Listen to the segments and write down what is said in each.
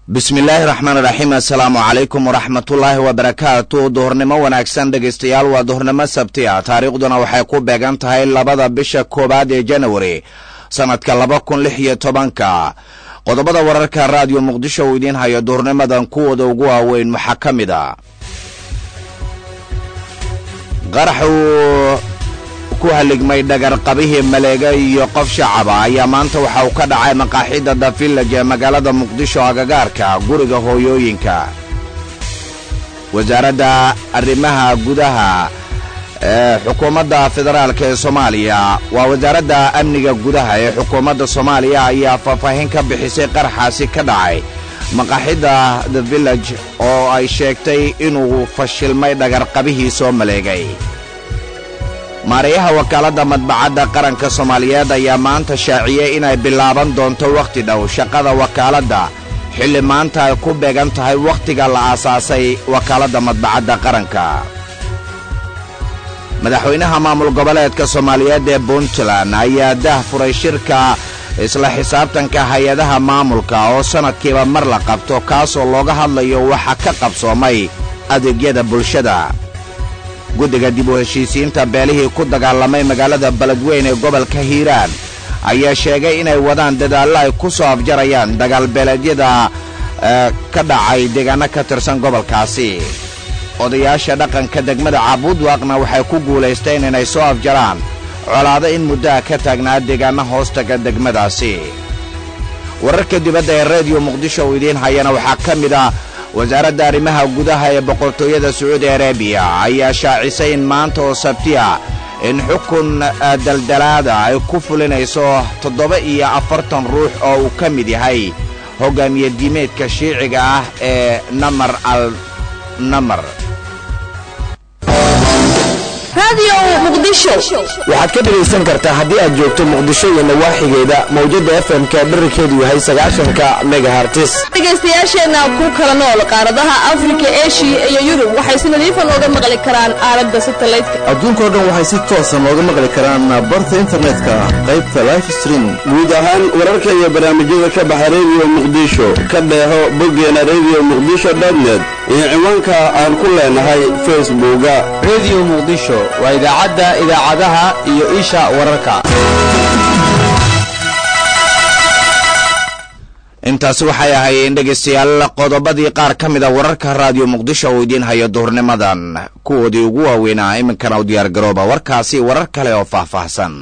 bismillaahi raxmaan raxiim assalaamu calaykum waraxmatullaahi wabarakaatu duhurnimo wanaagsan dhegaystayaal waa duhurnimo sabti ah taariikhduna waxay ku beegan tahay labada bisha koowaad ee janawari sannadka laba kun lix iyo tobanka qodobada wararka raadiyo muqdisho uu idiin hayo duhurnimadan kuwooda ugu waaweyn waxaa ka mid a qaraxuu ku haligmay dhagarqabihii maleega iyo qof shacaba ayaa maanta waxa uu ka dhacay maqaaxidda the village ee magaalada muqdisho agagaarka guriga hooyooyinka wasaaradda arrimaha gudaha ee xukuumadda federaalk ee soomaaliya waa wasaaradda amniga gudaha ee xukuumadda soomaaliya ayaa faahfaahin ka bixisay qaraxaasi ka dhacay maqaaxidda the village oo ay sheegtay inuu fashilmay dhagarqabihii soo maleegay maareeyaha wakaaladda madbacadda qaranka soomaaliyeed ayaa maanta shaaciyey inay bilaaban doonto wakhti dhow shaqada wakaaladda xilli maanta ay ku beegan tahay wakhtiga la aasaasay wakaaladda madbacadda qaranka madaxweynaha maamul goboleedka soomaaliyeed ee puntland ayaa dah furay shirka isla xisaabtanka hay-adaha maamulka oo sannadkiiba mar la qabto kaasoo looga hadlayo waxa ka qabsoomay adeegyada bulshada guddiga dib u heshiisiinta beelihii ku dagaalamay magaalada beledweyn ee gobolka hiiraan ayaa sheegay inay wadaan dadaallo ay ku soo afjarayaan dagaalbeeleedyada ka dhacay deegaanno ka tirsan gobolkaasi odayaasha dhaqanka degmada caabuudwaaqna waxay ku guulaysteen inay soo afjaraan colaado in muddaha ka taagnaa deegaanno hoostaga degmadaasi wararka dibadda ee rediyo muqdisho uu idiin hayana waxaa ka mid ah wasaaradda arrimaha gudaha ee boqortooyada sacuudi arabiya ayaa shaacisay in maanta oo sabtiya in xukun daldalaada ay ku fulinayso toddoba iyo afartan ruux oo uu ka mid yahay hoggaamiye diimeedka shiiciga ah ee namar al namar waxaad ka dhegaysan kartaa haddii aad joogto muqdisho iyo nawaaxigeeda mawjadda fm-ka dherarkeedu yahay sagaashanka megahartis dhegaystayaasheenna ku kala nool qaaradaha afrika eshiya iyo yurub waxay si nadiifa nooga maqli karaan aalada satalaydka adduunkao dhan waxay si toosa nooga maqli karaan barta internetka qaybta life stream guud ahaan wararka iyo barnaamijyada ka baxa rediyo muqdisho ka dheeho boggeena rediyo muqdisho dotnet iyo ciwaanka aan ku leenahay facebooka rediyo muqdisho waa idaacadda idaacadaha iyo isha wararka intaasi waxay ahaayeen dhegaystayaal qodobadii qaar ka mid a wararka raadiyo muqdisho uu idiin hayo duhurnimadan kuwoodii ugu waaweynaa iminkana u diyaargarooba warkaasi warar kale oo faahfaahsan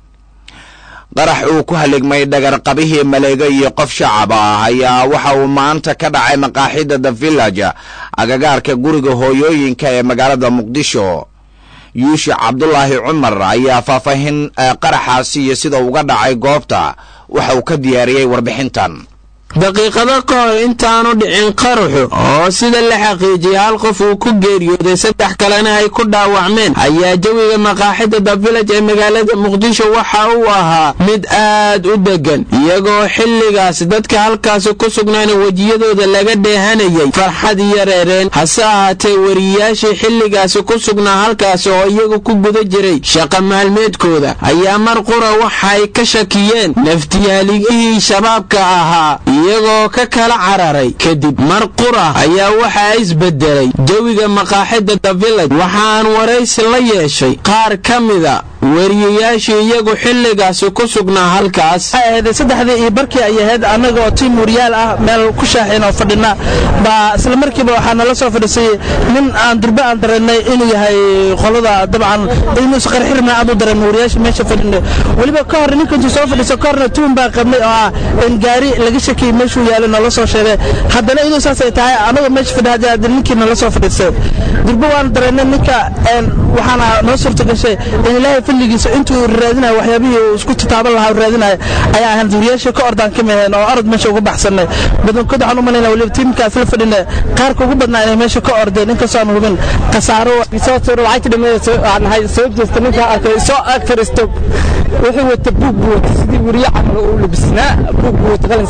qarax uu ku haligmay dhagarqabihii maleega iyo qof shacab ah ayaa waxa uu maanta ka dhacay maqaaxidda the village agagaarka guriga hooyooyinka ee magaalada muqdisho yuushi cabdulaahi cumar ayaa faahfaahin qaraxaasi iyo sida uga dhacay goobta waxa uu ka diyaariyey warbixintan daqiiqado ka hor intaanu dhicin qaraxu oo sida la xaqiijiyay hal qof uu ku geeriyooday saddex kalena ay ku dhaawacmeen ayaa jawiga maqaaxidda the village ee magaalada muqdisho waxa uu ahaa mid aad u deggan iyagoo xilligaas dadka halkaasi ku sugnaana wejiyadooda laga dheehanayay farxad iyo reereen hase ahaatee wariyayaashii xilligaasi ku sugnaa halkaasi oo iyagu ku guda jiray shaqa maalmeedkooda ayaa mar qura waxay ka shakiyeen naftiyaaligihii shabaabka ahaa iyagoo ka kala cararay kadib mar qura ayaa waxaa isbedelay jawiga maqaaxidda the village waxaan waraysi la yeeshay qaar ka mida wariyayaashii iyagu xilligaasi ku sugnaa halkaas saddexdii iyo barkii ay ahayd annaga oo tiim wariyaal ah meel ku shaaxin oo fadhina baa isla markiiba waxaa nala soo fadhiisay nin aan durbe aan dareennay inuu yahay qolada dabcan inuus qarxirna aad u dareen wariyaasha meesha fadhina weliba ka hor ninka intuu soo fadhiisa ka horna tuun baa qabnay oo ah in gaari laga shakiyey meeshuu yaalo nala soo sheegay haddana iduu saasay tahay annagoo meesha fadhiya haddii ninkii nala soo fadhiisay durbe waan dareennay ninka waxaana noo suurta gashay in ilaahay filligiisa intuu raadinayo waxyaabihii uu isku tataaban lahaa raadinayo ayaa ahaan duuriyaasha ka ordaan ka miheen oo orod meesha uga baxsanay badankood waxaan u malaynaa weliba tiimkaas la fadhina qaarka ugu badnaa inay meesha ka ordeen inkastoo aan hubin khasaaro soo tuuro lacagta dhameeyay aan ahay soo jeesta ninka arkay soo ag fariisto wuxuu wata buug buu wata sidii wariye camal uu labisnaa buug buu wata qalin saasraa wariye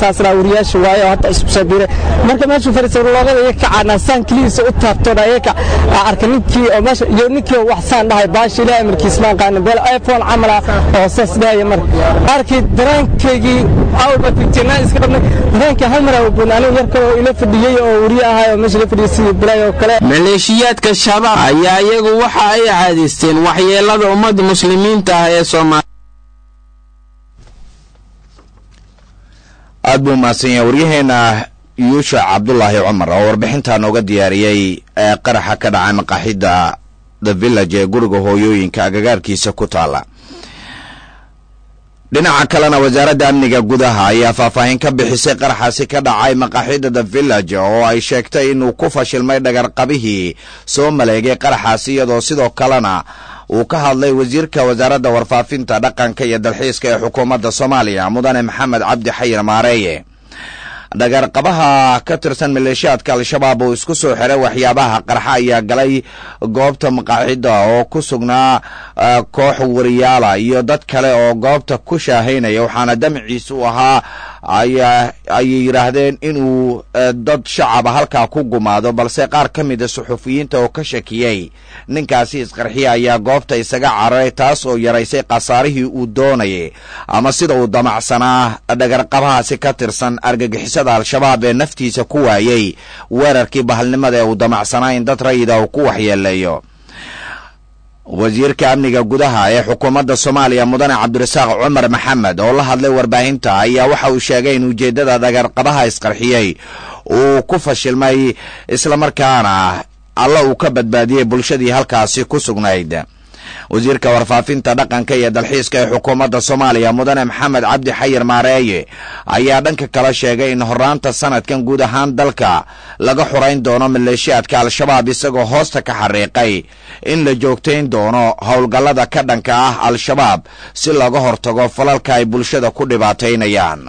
wariyaasha waaye oo hadda isku soo biiray marka meeshuu fadhiistay loogada iyaga ka caanaasaan keligiisa u taabtoona iyaga arka ninkii oo meesha iyo ninkii oo wax saan dhahay baashi ilaahay markiis maan qaana beel iphone camal ah oo saas dhahaya marka arkay dareenkaygii awalba fitinaan iska qabnay dareenkii hal mar aa buun anigu yarka oo ila fadhiyey oo wariye ahay oo meesha la fadhiyey sidii bilaay oo kale maleeshiyaadka shabaab ayaa iyagu waxa ay caadaysteen waxyeelada ummadda muslimiinta ah ee soomaaliya aad buu mahadsan yahay waryaheena yuusha cabdulaahi cumar oo warbixintaa nooga diyaariyey ee qaraxa ka dhacay maqaaxidda the village ee guriga hooyooyinka agagaarkiisa ku taala dhinaca kalena wasaaradda amniga gudaha ayaa faahfaahin ka bixisay qaraxaasi ka dhacay maqaaxidda the village oo ay sheegtay inuu ku fashilmay dhagarqabihii soo maleegay qaraxaasi iyadoo sidoo kalena uu ka hadlay wasiirka wasaaradda warfaafinta dhaqanka iyo dalxiiska ee xukuumadda soomaaliya mudane maxamed cabdi xayir maareeye dhagarqabaha ka tirsan maleeshiyaadka al-shabaab uu isku soo xiray waxyaabaha qarxa ayaa galay goobta maqaaxidda oo ku sugnaa koox wariyaala iyo dad kale oo goobta ku shaahaynaya waxaana damciisa u ahaa ayay yidhaahdeen inuu dad shacaba halkaa ku gumaado balse qaar ka mida suxufiyiinta oo ka shakiyey ninkaasi isqarxiya ayaa goobta isaga cararay taas oo yaraysay khasaarihii uu doonayay ama sida uu damacsanaa dhagarqabahaasi ka tirsan argagixisada al-shabaab ee naftiisa ku waayey weerarkii bahalnimada ee uu damacsanaa in dad rayida uu ku waxyeeleeyo wasiirka amniga gudaha ee xukuumadda soomaaliya mudane cabdirasaaq cumar maxamed oo la hadlay warbaahinta ayaa waxa uu sheegay in ujeeddada dhagarqabaha isqarxiyey uu ku fashilmay islamarkaana alla uu ka badbaadiyey bulshadii halkaasi ku sugnayd wasiirka warfaafinta dhaqanka iyo dalxiiska ee xukuumadda soomaaliya mudane maxamed cabdi xayir maareeye ayaa dhanka kale sheegay in horaanta sanadkan guud ahaan dalka laga xurayn doono maleeshiyaadka al-shabaab isagoo hoosta ka xariiqay in la joogtayn doono howlgallada ka dhanka ah al-shabaab si looga hortago falalka ay bulshada ku dhibaataynayaan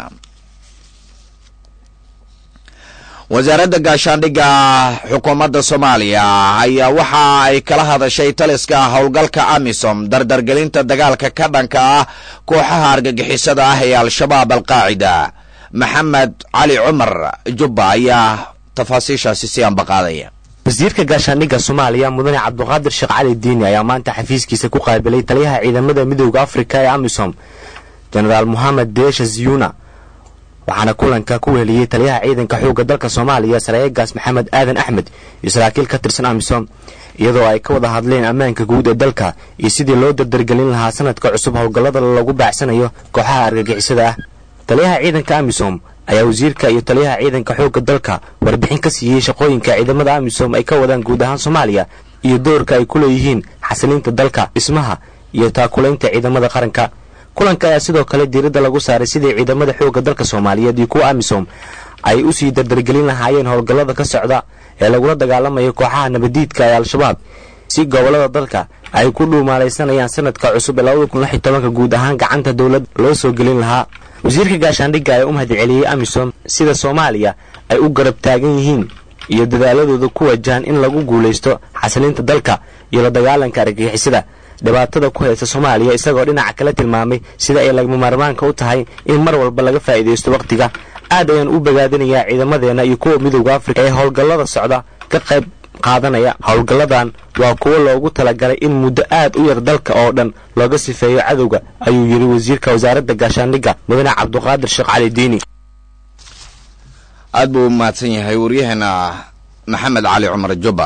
wasaaradda gaashaandhigga xukuumadda soomaaliya ayaa waxa ay kala hadashay taliska howlgalka amisom dardargelinta dagaalka ka dhanka ah kooxaha argagixisada ah ee al-shabaab alqaacida maxamed cali cumar jubba ayaa tafaasiishaasi si ambaqaadaya wasiirka gaashaandhigga soomaaliya mudane cabduqaadir sheekh cali diini ayaa maanta xafiiskiisa ku qaabilay taliyaha ciidamada midooda afrika ee amisom jenaraal mohamed deesha ziyuna waxaana kulanka ku weheliyey taliyaha ciidanka xoogga dalka soomaaliya saraa'igaas maxamed aadan axmed iyo saraakiil ka tirsan amisom iyadoo ay ka wada hadleen ammaanka guud ee dalka iyo sidii loo dardargelin lahaa sanadka cusub howlgallada lagu baacsanayo kooxaha argagixisada ah taliyaha ciidanka amisom ayaa wasiirka iyo taliyaha ciidanka xoogga dalka warbixin ka siiyey shaqooyinka ciidamada amisom ay ka wadaan guud ahaan soomaaliya iyo doorka ay ku leeyihiin xasilinta dalka dhismaha iyo taakulaynta ciidamada qaranka kulanka ayaa sidoo kale diiradda lagu saaray sidii ciidamada xoogga dalka soomaaliyeed iyo kuwa amisom ay u sii dardargelin lahaayeen howlgallada ka socda ee lagula dagaalamayo kooxaha nabadiidka ee al-shabaab si gobollada dalka ay ku dhuumaalaysanayaan sanadka cusub ee labada kun lix iyo tobanka guud ahaan gacanta dowlad loo soo gelin lahaa wasiirka gaashaandhigga ayaa u mahadceliyey amisom sida soomaaliya ay u garab taagan yihiin iyo dadaaladooda ku wajahan in lagu guulaysto xasilinta dalka iyo la dagaalanka argagixisada dhibaatada ku haysta soomaaliya isagoo dhinaca kale tilmaamay sida ay lagama maarmaanka u tahay in mar walba laga faa'iidaysto wakhtiga aad ayaan u bogaadinayaa ciidamadeenna iyo kuwa midowda afrika ee howlgallada socda ka qayb qaadanaya howlgalladan waa kuwo loogu talagalay in muddo aad u yar dalka oo dhan looga sifeeyo cadowga ayuu yidhi wasiirka wasaaradda gaashaandhigga mudane cabduqaadir sheekh cali diini aad buu u mahadsan yahay waryaheena maxamed cali cumar jubba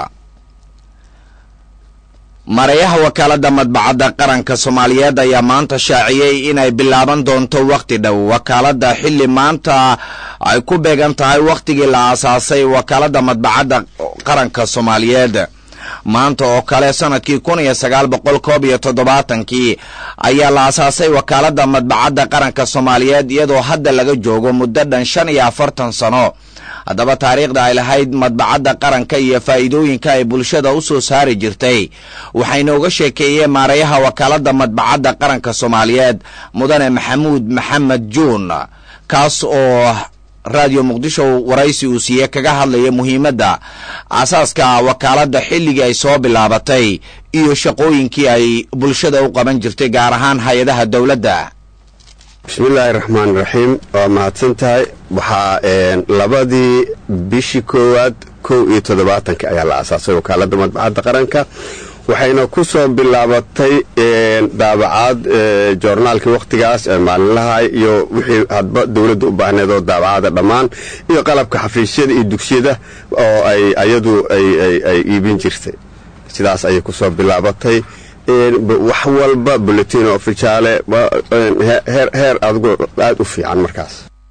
mareeyaha wakaaladda madbacadda qaranka soomaaliyeed ayaa maanta shaaciyey inay bilaaban doonto wakhti dhow wakaaladda xilli maanta ay ku beegan tahay wakhtigii la aasaasay wakaaladda madbacadda qaranka soomaaliyeed maanta oo kale sanadkii kun iyo sagaal boqol koob iyo toddobaatankii ayaa la aasaasay wakaaladda madbacadda qaranka soomaaliyeed iyadoo hadda laga joogo muddo dhan shan iyo afartan sano haddaba taariikhda ay lahayd madbacadda qaranka iyo faa'iidooyinka ay bulshada u soo saari jirtay waxaynooga sheekeeyeen maareeyaha wakaaladda madbacadda qaranka soomaaliyeed mudane maxamuud maxamed juun kaas oo raadiyo muqdisho waraysi uu siiyey kaga hadlaya muhiimadda aasaaska wakaaladda xilligii ay soo bilaabatay iyo shaqooyinkii ay bulshada u qaban jirtay gaar ahaan hay-adaha dowladda bismillaahi raxmaan raxiim waa mahadsan tahay waxaa labadii bishii koowaad kow iyo toddobaatanka ayaa la aasaasay wakaaladda madbacadda qaranka waxayna ku soo bilaabatay daabacaad joornaalkii wakhtigaas ee maalinlaha iyo wixii hadba dowladda u baahneed oo daabacada dhammaan iyo qalabka xafiisyada iyo dugsiyada oo ay ayadu ay iibin jirtay sidaas ayay ku soo bilaabatay wax walba bulletin ofishaale heer adigu aad u fiican markaas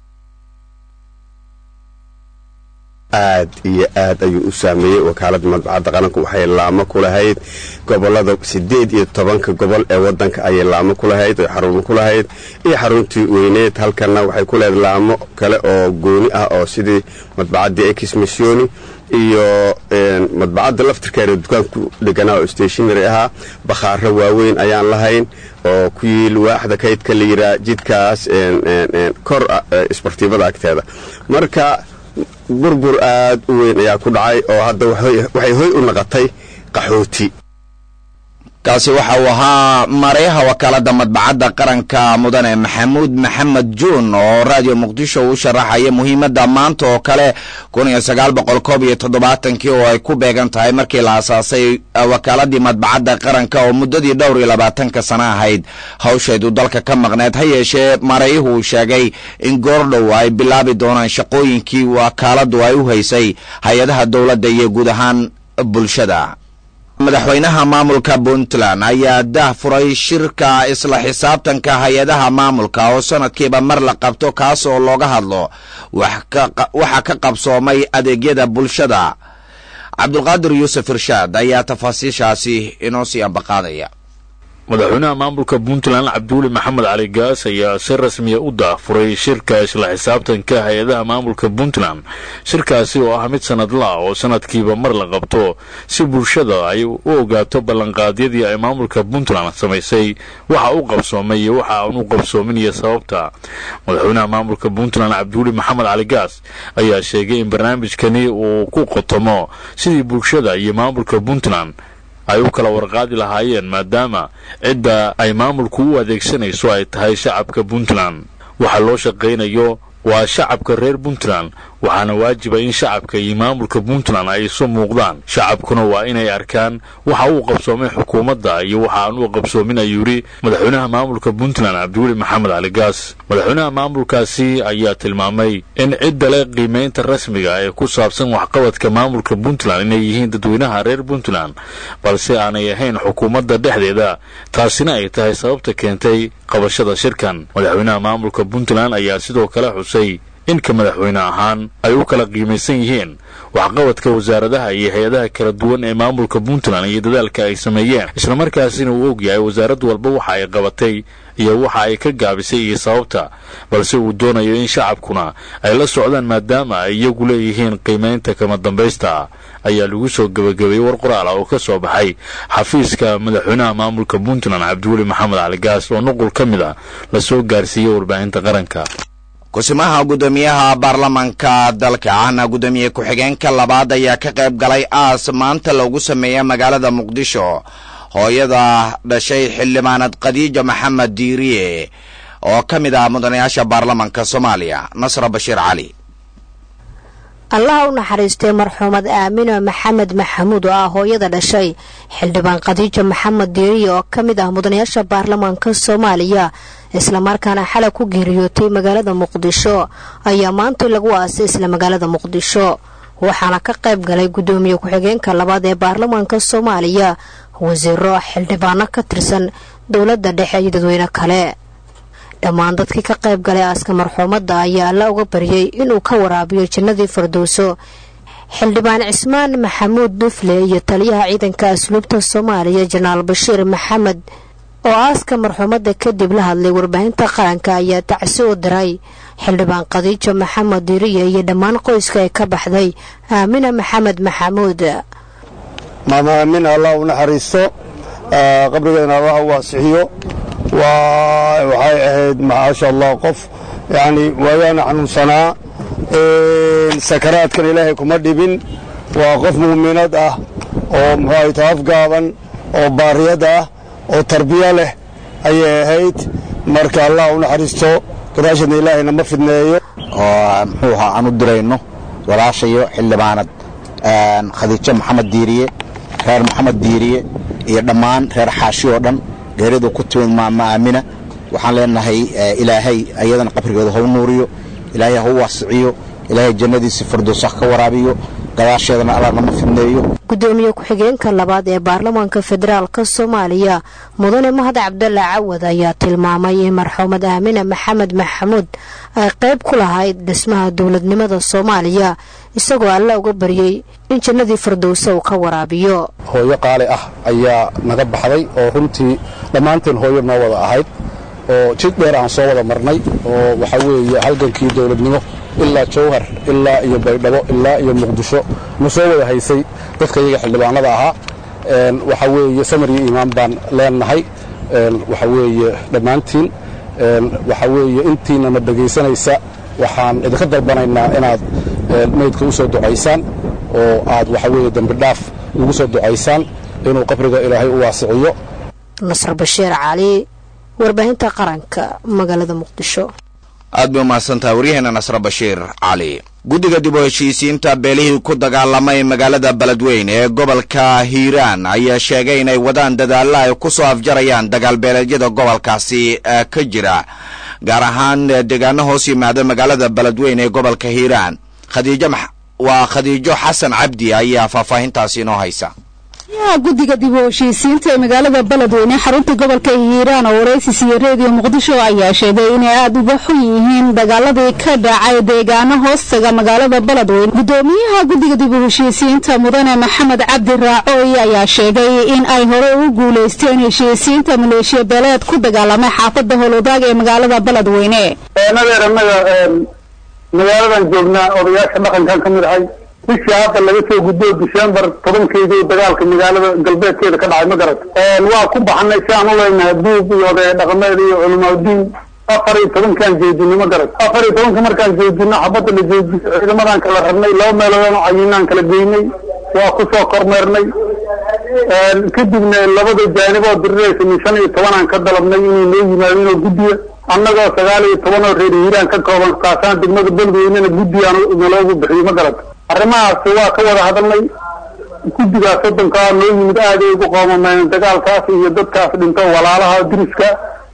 aad iyo aad ayuu u saameeyey wakaaladda madbacadda qaranku waxay laamo ku lahayd gobolada siddeed iyo tobanka gobol ee waddanka ayay laamo ku lahayd oy xarumo ku lahayd iyo xaruntii weyneed halkanna waxay ku leedahay laamo kale oo gooni ah oo sidii madbacaddii ex missioni iyo madbacadda laftirkeeda dukaanku dheganaa oo stationary ahaa bakhaaro waaweyn ayaan lahayn oo ku yiil waaxda kaydka la yiraa jidkaas kor isbartiibada agteeda marka burbur aad u weyn ayaa ku dhacay oo hadda waxay hoy u naqatay qaxooti kaasi waxa uu ahaa mareyaha wakaaladda madbacadda qaranka mudane maxamuud maxamed juun oo raadiyo muqdisho uu sharaxaya muhiimadda maanta oo kale kii oo ay ku beegan tahay markii la asaasay wakaaladii madbacadda qaranka oo muddadii dhowr iyo labaatanka sano ahayd hawsheedu dalka ka maqneed ha yeeshee marayuhu uu sheegay in goordhow ay bilaabi doonaan shaqooyinkii wakaaladdu ay u haysay hay-adaha dowladda iyo guud ahaan bulshada madaxweynaha maamulka puntland ayaa dah furay shirka isla xisaabtanka hay-adaha maamulka oo sanadkiiba mar la qabto kaas oo looga hadlo waxa ka qabsoomay adeegyada bulshada cabdulqaadir yuusuf irshaad ayaa tafaasiishaasi inoo sii ambaqaadaya madaxweynaha maamulka puntland cabdiweli maxamed cali gaas ayaa si rasmiya u daafuray shirka isla xisaabtanka hay-adaha maamulka puntland shirkaasi oo ah mid sanadla oo sanadkiiba mar la qabto si bulshada ay u ogaato ballanqaadyadii ay maamulka puntland samaysay waxa u qabsoomay iyo waxa aan u qabsoomin iyo sababta madaxweynaha maamulka puntland cabdiweli maxamed cali gaas ayaa sheegay in barnaamijkani uu ku qotomo sidii bulshada iyo maamulka puntland ay u kala warqaadi lahaayeen maadaama cidda ay maamulku u adeegsanayso ay tahay shacabka puntland waxa loo shaqaynayo waa shacabka reer puntland waxaana waajiba in shacabka iyo maamulka puntland ay isu muuqdaan shacabkuna waa inay arkaan waxa uu qabsoomay xukuumadda iyo waxa aan u qabsoomin ayuu yidhi madaxweynaha maamulka puntland cabdiweli maxamed cali gaas madaxweynaha maamulkaasi ayaa tilmaamay in cidda leh qiimaynta rasmiga ee ku saabsan waxqabadka maamulka puntland inay yihiin dadweynaha reer puntland balse aanay ahayn xukuumadda dhexdeeda taasina ay tahay sababta keentay qabashada shirkan madaxweynaha maamulka puntland ayaa sidoo kale xusay inka madaxweyne ahaan ay u kala qiimaysan yihiin waxqabadka wasaaradaha iyo hay-adaha kala duwan ee maamulka puntland iyo dadaalka ay sameeyeen islamarkaasina uu og yahay wasaarad walba waxa ay qabatay iyo waxa ay ka gaabisay iyo sababta balse uu doonayo in shacabkuna ay la socdaan maadaama ay iyagu leeyihiin qiimaynta kama dambaysta ayaa lagu soo gebagabeeyey war qoraal ah oo ka soo baxay xafiiska madaxweynaha maamulka puntland cabdiweli maxamed cali gaas oo nuqul ka mid a lasoo gaarsiiyey warbaahinta qaranka kusimaha guddoomiyaha baarlamanka dalka ahna guddoomiye ku-xigeenka labaad ayaa ka qayb galay aas maanta loogu sameeya magaalada muqdisho hooyada dhashay xildhibaanad khadiija maxamed diiriye oo ka mid ah mudanayaasha baarlamanka soomaaliya nasra bashiir cali allaha u naxariistay marxuumad aamino maxamed maxamuud oo ah hooyada dhashay xildhibaan khadiija maxamed diiriye oo ka mid ah mudanayaasha baarlamaanka soomaaliya islamarkaana xalay ku geeriyootay magaalada muqdisho ayaa maanta lagu aasay isla magaalada muqdisho waxaana ka qayb galay guddoomiye ku-xigeenka labaad ee baarlamaanka soomaaliya wasiiro xildhibaano ka tirsan dowladda dhexe iyo dadweyne kale dhammaan dadkii ka qayb galay aaska marxuumadda ayaa alla uga baryay inuu ka waraabiyo jannadii firdowso xildhibaan cismaan maxamuud dufle iyo taliyaha ciidanka asluubta soomaaliya janaal bashiir maxamed oo aaska marxuumadda kadib la hadlay warbaahinta qaranka ayaa tacsi u diray xildhibaan khadiijo maxamed diriye iyo dhammaan qoyska ee ka baxday aamina maxamed maxamuud maama aamin allah u naxariisto qabrigeena allah u waasixiyo waxay ahayd macaasha allah qof yacni waayaana xanuunsanaa sakaraadkan ilaahay kuma dhibin waa qof muuminad ah oo muxuu ahayta afgaaban oo baariyad ah oo tarbiyo leh ayay ahayd marka allah u naxariisto gadaashana ilaahayna ma fidneeyo oo muxuu ahaa aan u dirayno walaashayo xildhibaanad khadiijo maxamed diiriye reer maxamed diiriye iyo dhammaan reer xaashi oo dhan geeridu ku timid maama aamina waxaan leenahay ilaahay ayadana qabrigeeda hau nuuriyo ilaahay hau waasiciyo ilaahay jannadiisa firdowsa ka waraabiyo gadaasheedana alla nama fidneeyo gudoomiye ku-xigeenka labaad ee baarlamaanka federaalka soomaaliya mudane mahad cabdalla cawad ayaa tilmaamay in marxuumad aamine maxamed maxamuud ay qayb ku lahayd dhismaha dowladnimada soomaaliya isagoo alle uga baryey in jannadii firdowsa uu ka waraabiyo hooyo qaali ah ayaa naga baxday oo runtii dhammaanteen hooyo noo wada ahayd oo jid dheer aan soo wada marnay oo waxaa weeye halgankii dowladnimo ilaa jawhar ilaa iyo baydhabo ilaa iyo muqdisho na soo wada haysay dadka iyaga xildhibaanada ahaa waxaa weeye samar iyo iimaan baan leenahay waxaa weeye dhammaantiin waxaa weeye intiinana dhegaysanaysa waxaan idinka dalbanaynaa inaad meydka u soo ducaysaan oo aad waxaa weeye dembi dhaaf ugu soo ducaysaan inuu qabriga ilaahay u waasiciyo nasr bashiir cali warbaahinta qaranka magaalada muqdisho aad bay umahadsantahay waryaheena nasre bashiir cali guddiga dib u heshiisiinta beelihii ku dagaalamay magaalada beledweyn ee gobolka hiiraan ayaa sheegay inay wadaan dadaalla ay ku soo afjarayaan dagaalbeeleedyada gobolkaasi ka jira gaar ahaan deegaano hoos yimaada magaalada beledweyn ee gobolka hiiraan khadiijo waa khadiijo xasan cabdi ayaa faahfaahintaasi inoo haysa yaha guddiga dib u heshiisiinta ee magaalada beledweyne xarunta gobolka hiiraan oo waraysis iyo reediyo muqdisho ayaa sheegay inay aada uga xun yihiin dagaaladii ka dhacay deegaano hoostaga magaalada beledweyne gudoomiyaha guddiga dib u heshiisiinta mudane maxamed cabdi raacooy ayaa sheegay in ay hore ugu guulaysteen heshiisiinta maleeshiya beeleed ku dagaalamay xaafada howlwadaag ee magaalada beledweyne nadeer annaga magaaladan joognaa odayaasha dhaqankan ka mid ahay bishii hadda laga soo gudbo december tobankeedii dagaalka magaalada galbeedkeeda ka dhacay ma garat waa ku baxnay si aan u leenahay buub iyo odaya dhaqameed iyo culimaadudiin afar iyo tobankaan joojinay ma garat afar iyo tobanka markaan joojino xabadda la joojiyo ciidamadan kala rabnay laba meeloodaan cayinaan kala geynay waa ku soo kormeernay kadibna labada jaaniboo diriraysa min shan iyo tobanaan ka dalabnay inay noo yimaadinoo guddiya annagoo sagaal iyo toban oo reer hiiraan ka kooban kaasaan degmada beledweynena guddigaan naloogu bixiyo ma garat arrimahaas waa ka wada hadalnay guddigaas waddankaa noo yimid aaday ugu qoomameen dagaalkaas iyo dadkaas dhinto walaalaha diriska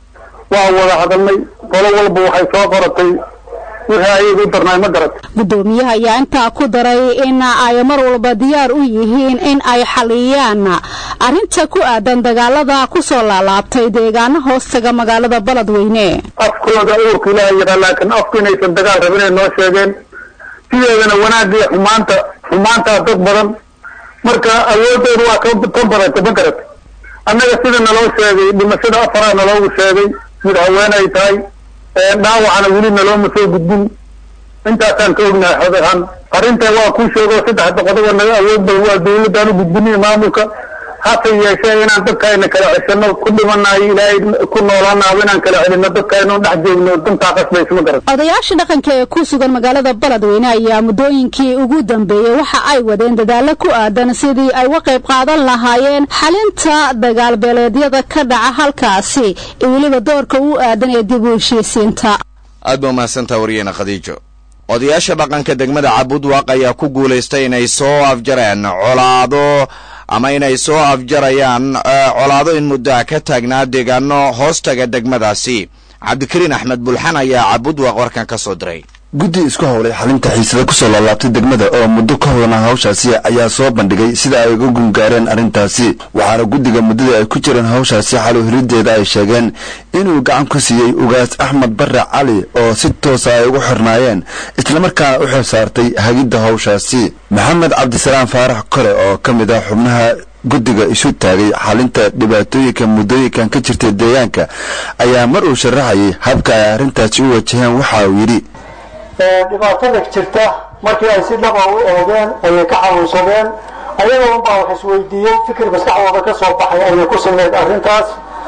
waa wada hadalnay qolo walba waxay soo qoratay wixii ayaga u darnaay ma garat gudoomiyaha ayaa intaa ku daray in ay mar walba diyaar u yihiin in ay xaliyaan arrinta ku aadan dagaalada ku soo laalaabtay deegaano hoostaga magaalada beledweyne afkooda uurka ilaaha yaraa laakiin afku inaysan dagaal rabin ay noo sheegeen sideedana wanaagga iyo xumaanta xumaantaa dad badan marka awoodooda waa ka badata ma garat annaga sida naloo sheegay dhimashada afaraa naloogu sheegay mid haween ay tahay dhaawacana weli nalooma soo gudbin intaasaan ka ognahay xod ahaan arrintan waa kuu sheego saddexda qodoba naga awood badan waa dawladaan u gudbinay maamulka hase yeeshee inaan dadkaayna kala ceshano ku dhimanayo ilaahay ku noolaanaaba inaan kala celino dadkaaynu dhex joogno dantaa qasbaysa ma garat odayaasha dhaqanka ee ku sugan magaalada beledweyne ayaa muddooyinkii ugu dambeeyey waxa ay wadeen dadaalo ku aadan sidii ay uga qayb qaadan lahaayeen xalinta dagaalbeeleedyada ka dhaca halkaasi iyo weliba doorka u aadan ee dib u heshiisiinta aad ba umahadsantaa wariyena khadiijo odayaasha dhaqanka degmada cabudwaaq ayaa ku guulaystay inay soo afjareen colaado ama inay soo afjarayaan colaado in muddoa ka taagnaa deegaano hoostaga degmadaasi cabdikariin axmed bulxan ayaa cabudwaaq warkan ka soo diray guddi isku howlay xalinta xiisada kusoo laalaabtay degmada oo muddo ka hodana hawshaasi ayaa soo bandhigay sida ay uga gungaareen arrintaasi waxaana guddiga muddada ay ku jireen hawshaasi xalo helideeda ay sheegeen inuu gacan ku siiyey ugaas axmed barre cali oo si toosa ay ugu xirnaayeen islamarkaana u xil saartay hagidda hawshaasi maxamed cabdisalaam faarax kole oo ka mid ah xubnaha guddiga isu taagay xalinta dhibaatooyinka muddooyinkan ka jirtay deegaanka ayaa mar uu sharaxayay habka ay arrintaasi u wajaheen waxa uu yidhi dhibaatada jirta markii ay si dhaba u eegeen ayay ka xanuunsadeen ayagoo unbaa wax isweydiiyey fikir maskaxdooda ka soo baxay ayay ku sameyd arrintaas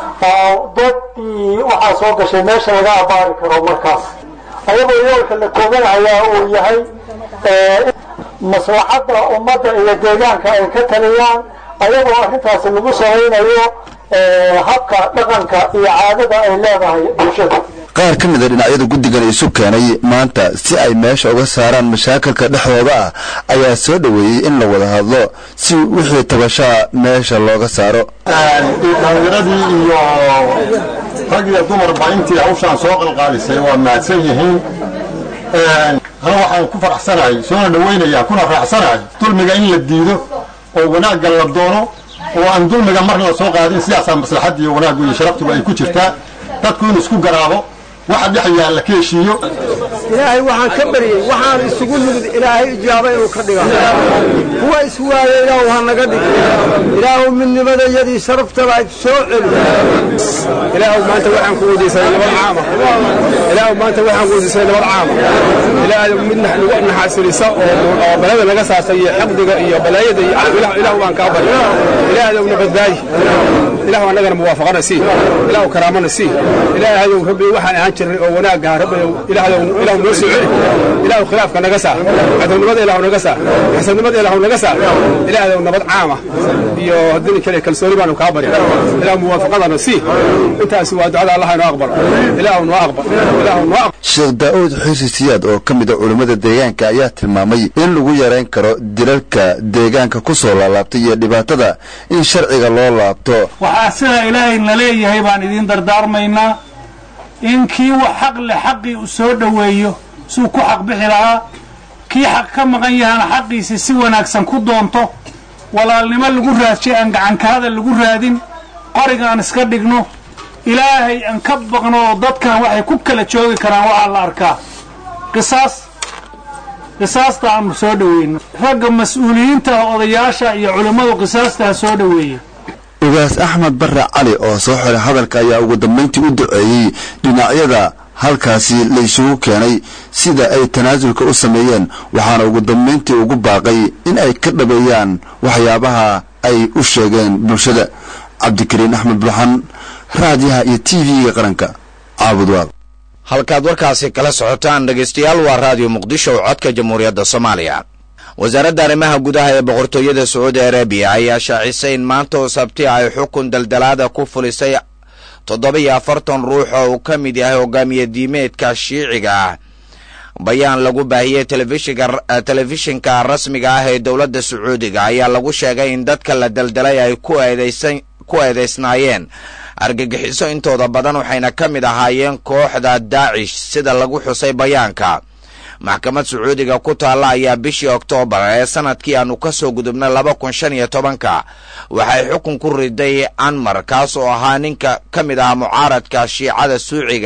oo dadii waxaa soo gashay meesha laga abaari karo markaas ayagoo yoolka la tooganayaa uu yahay maslaxadda ummadda iyo deegaanka ay ka taliyaan ayagoo arrintaasi lagu samaynayo habka dhaqanka iyo caadada ay leedahay bulshada qaar ka mida dhinacyada guddigan isu keenay maanta si ay meesha uga saaraan mashaakilka dhexdooda ah ayaa soo dhoweeyey in la wada hadlo si wixii tabashaa meesha looga saaro dhallinyaradii iyo rag iyo dumarba intii hawshaan soo qalqaalisay waa mahadsan yihiin hal waxaan ku faraxsanahay soona dhawaynayaa kuna raacsanahay dulmiga in la diido oo wanaagga la doono oo aan dulmiga marna la soo qaadin sidaasaa maslaxadda iyo wanaaggu iyo sharaftuba ay ku jirtaa dadku in isku garaabo waxa dhex yaalla ka heshiiyo ilaahay waxaan ka baryey waxaan isugu nimid ilaahay ijaaba inuu ka dhiga kuwa iswaaya ilaahu ha naga dhig ilaahu midnimadayadii sharaftaba ay soo celi ilaahu maanta waxaan ku weydiisanay nabad caama ilaahu maanta waxaan ku weydiisanay nabad caama ilaahu mid nagu naxasilisa oo balada naga saartay iyo xaqdiga iyo balaayada iyo ilaahu baan kaa barya ilaahu na badbaadi ilaahu annagana muwaafaqana sii ilaahu karaamana sii ilaahu rabbi waxaan ahaan jirnay oo wanaagga rabbi ilaahu ilaahu noo soo celi ilaahu khilaafka naga saar cadownimada ilaahu naga saar xasadnimada ilaahu naga saar ilaahu nabad caama iyo haddii kale kalsooni baanu kaa barya ilaahu muwaafaqadana sii intaasi waa ducada allah inoo aqbal ilaahu noo aqbal ilaahu noo aqbal sheekh daa'uud xirsi siyaad oo ka mid a culimmada deegaanka ayaa tilmaamay in lagu yarayn karo dilalka deegaanka ku soo laalaabtay iyo dhibaatada in sharciga loo laabto waxaa sidaa ilaahay na leeyahay baan idiin dardaarmaynaa in kii wax xaq leh xaqii uu soo dhoweeyo suu ku xaq bixi lahaa kii xaq ka maqan yahana xaqiisi si wanaagsan ku doonto walaalnimo lagu raadjay aan gacankaada lagu raadin qoriga aan iska dhigno ilaahay aan ka baqno oo dadkan waxay ku kala joogi karaan waxaa la arkaa qisaas qisaasta aanu soo dhoweyno ragga mas-uuliyiinta odayaasha iyo culimmadu qisaastaa soo dhoweeya ugaas axmed barre cali oo soo xiray hadalka ayaa ugu dambayntii u duceeyey dhinacyada halkaasi la isugu keenay sida ay tanaasulka u sameeyeen waxaana ugu dambayntii ugu baaqay in ay ka dhabeeyaan waxyaabaha ay u sheegeen bulshada cabdikariin axmed bulxan raadiyaha iyo t v-ga qaranka caabudwaaq halkaad warkaasi kala socotaan dhegaystayaal waa raadiyo muqdisho oo codka jamhuuriyadda soomaaliya wasaaradda arrimaha gudaha ee boqortooyada sacuudi arabiya ayaa shaacisay in maanta oo sabti ay xukun daldalaada ku fulisay toddoba-iyo afartan ruux oo uu ka mid yahay hogaamiye diimeedka shiiciga ah bayaan lagu baahiyey telefishinka rasmiga ah ee dowladda sacuudiga ayaa lagu sheegay in dadka la daldalay ay ku eedaysnaayeen argagixiso intooda badan waxayna ka mid ahaayeen kooxda daacish sida lagu xusay bayaanka maxkamad sacuudiga ku taalla ayaa bishii oktoobar ee sanadkii aanu ka soo gudubnay laba kun shan iyo tobanka waxay xukun ku riday anmar kaas oo ahaa ninka ka mid ah mucaaradka shiicada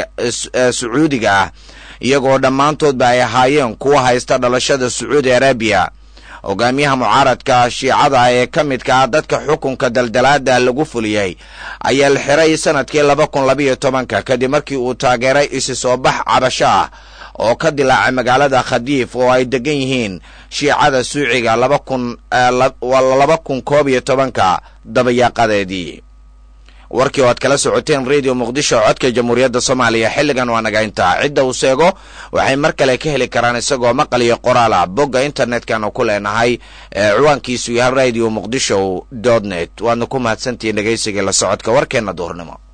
sacuudiga ah iyagoo dhammaantoodba ay ahaayeen kuwa haysta dhalashada sacuudi arabiya hogaamiyaha mucaaradka shiicada ee ka midka ah dadka xukunka daldalaada lagu fuliyey ayaa la xiray sanadkii laba kun labayo tobanka kadib markii uu taageeray isi soo bax cabasho ah oo ka dilaacay magaalada khadiif oo ay degan yihiin shiicada suuciga laba kun laba kun koob iyo tobanka dabayaaqadeedii warkii oo aad kala socoteen radio muqdisho codka jamhuuriyadda soomaaliya xilligan waa naga intaa cidda uu seego waxay mar kale ka heli karaan isagoo maqal iyo qoraal ah bogga internetkanu ku leenahay ee ciwaankiisu yahay radio muqdisho dot net waadna ku mahadsantihiin dhegaysigai la socodka warkeenna duhurnimo